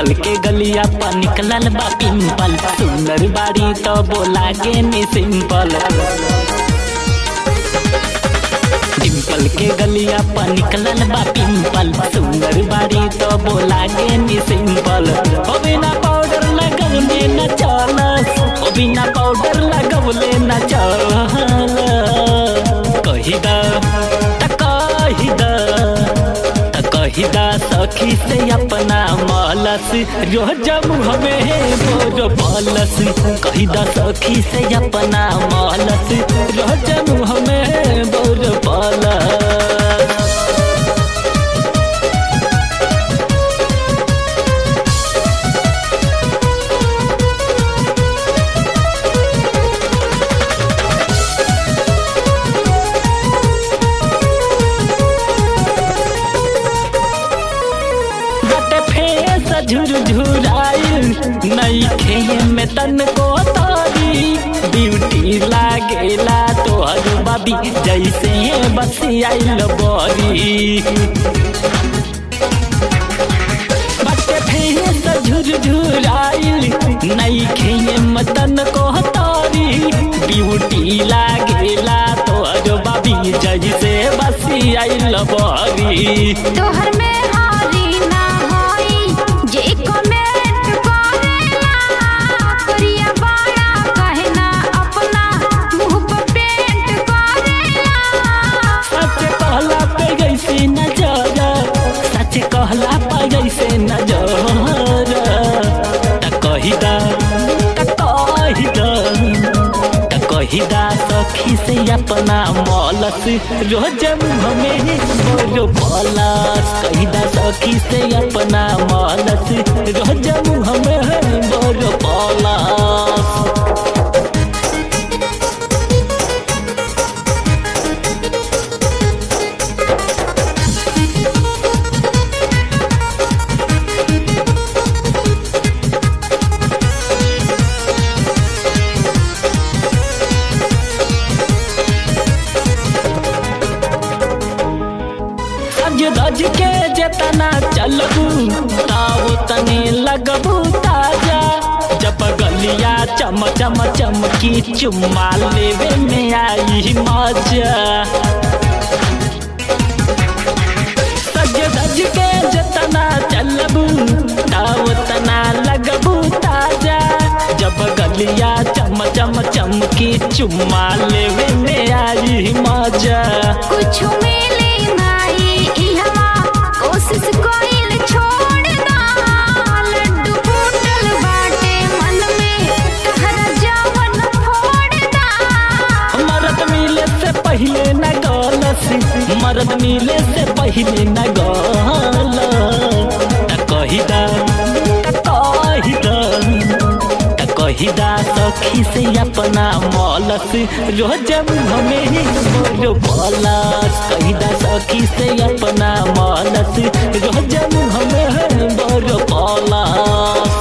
डिम्पल के गलिया पर निकलल बा पिंपल सुंदर बाड़ी तो बोला के नी सिंपल डिम्पल के गलिया पर निकलल बा पिंपल सुंदर बाड़ी तो बोला के नी सिंपल ओ बिना पाउडर लगवले न चलस ओ बिना पाउडर लगवले न चलस कही दा त कही दा त कही दा सखी से अपना मालस रोज हमें बोर पालस कही दा सखी से अपना मालस रोज हमें बोर पालस बटे फेस झुरझुराइल नई खेये में तन को तारी ब्यूटी लागेला तोहर बाबी जैसे बस आइल बरी बटे फेस झुरझुराइल नई खेये में तन को तारी ब्यूटी लागेला तोहर बाबी जैसे बस आइल बरी तोहर में हारी ना होई जे कमेंट करेला करिया बाड़ा कहना अपना मुंह पर पेंट करेला सच कहला पे जैसे नजर सच कहला पे जैसे नजर त कही दा त कही दा त कही दा सखी से अपना मौलस रोज हमें बोलो पलस कही दा सखी से अपना मौलस रोज हमें बोलो पलस सज धज के जेतना चलबू ताव तने लगबू ताजा जब गलिया चम चम चमकी चुम्मा लेवे में आई मजा सज धज के जेतना चलबू ताव तना लगबू ताजा जब गलिया चम चम चमकी चुम्मा लेवे में आई मजा कुछ मिले नाही इहवा कोशिश कोइल छोड़ दा लड्डू फूटल बाटे मन में कहरा जवन फोड़ दा मरद मिले से पहले न गलस मरद मिले से पहले न गल त कही दा त कही दा त कही दा सखी से अपना मौलस रोज हमें बोलो पलस कही दा सखी से अपना मौलस रोज हमें बोलो पलस